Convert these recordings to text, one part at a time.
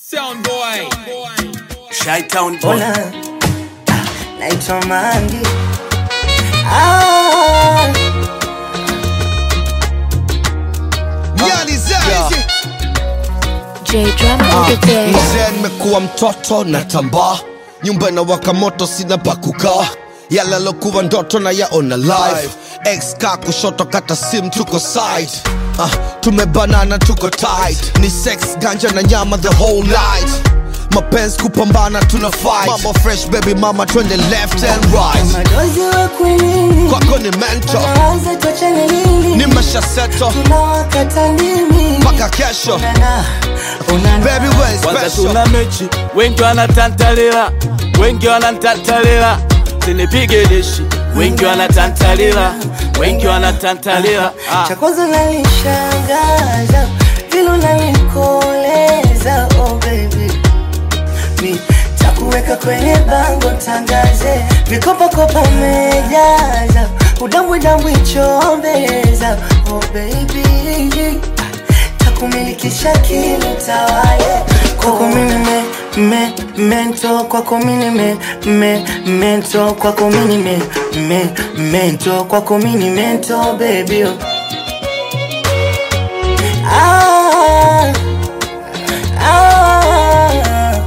Sound boy. Shytown boy. Ona ah, naitwa Mangi ah, J Drum on the day. mzee nimekuwa mtoto na tambaa nyumba na waka moto sina pa kukaa yale alokuwa ndoto na yaona live ex ka kushoto kata sim tuko side ah, tumebanana tuko tight ni sex ganja na nyama the whole night mapenzi kupambana tuna fight mambo fresh baby mama twende left and right madozi wa kwinini kwako ni mento naanza tuachane lini ni mashaseto tunawakata ndimi mpaka kesho Unana, unana. baby we Kwanza special tuna mechi, wengi wanatantalila, wengi wanatantalila, sinipige dishi, wengi wanatantalila, wengi wanatantalila. Ah. cha kwanza nanishangaza vile unanikoleza oh baby mi takuweka kwenye bango tangaze vikopakopa mejaza udambwidambwi chombeza oh baby takumilikisha kilo tawale kwako mini me, me, mento kwako mini me, me, mento kwako mini me, me, mento kwako mini mento baby oh. ah, ah,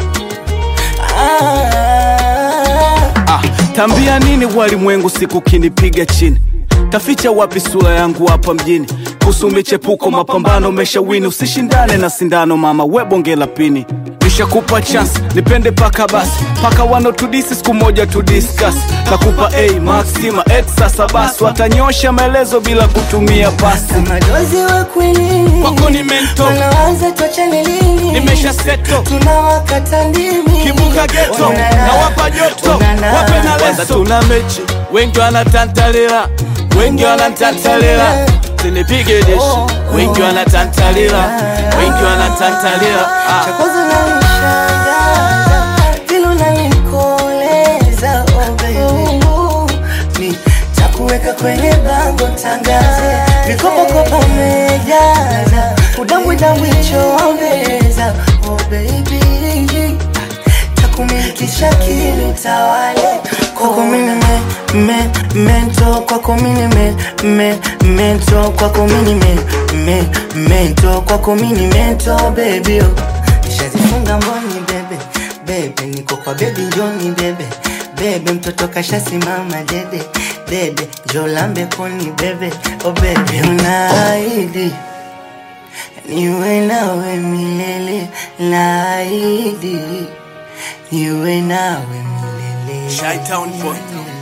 ah. Ah, tambia nini walimwengu siku kinipiga chini taficha wapi sura yangu hapa mjini kuhusu michepuko mapambano umeshawini usishindane na sindano mama webonge la pini nishakupa chance nipende paka basi paka wanotudisi siku moja tudiskas nakupa a maxima x sasa basi watanyosha maelezo bila kutumia pasi madozi wa kwinini Kwako ni mento. wanaanza tuachane lini nimesha seto tunawakata ndimi kibuka geto Unana, na wapa joto unana. wape na leso tuna mechi wengi wanatantalila wengi wanatantalila sinipige deshi wengi wanatantalila wengi wanatantalila cha ah. kwanza nanishangaza vile unanikoleza oh baby mi takuweka kwenye bango tangaze vikopakopa mejaza udambwidambwi chombeza oh baby takumilikisha kili tawale kwako mini me, me, mento kwako mini me, me, mento kwako mini me, me, mento kwako mini mento baby oh. nishazifunga mboni bebe bebe niko kwa bebi njoni bebe bebe mtoto kashasimama dede dede jolambe koni bebe oh bebe unaahidi niwe nawe milele naahidi niwe nawe milele Shytown boy.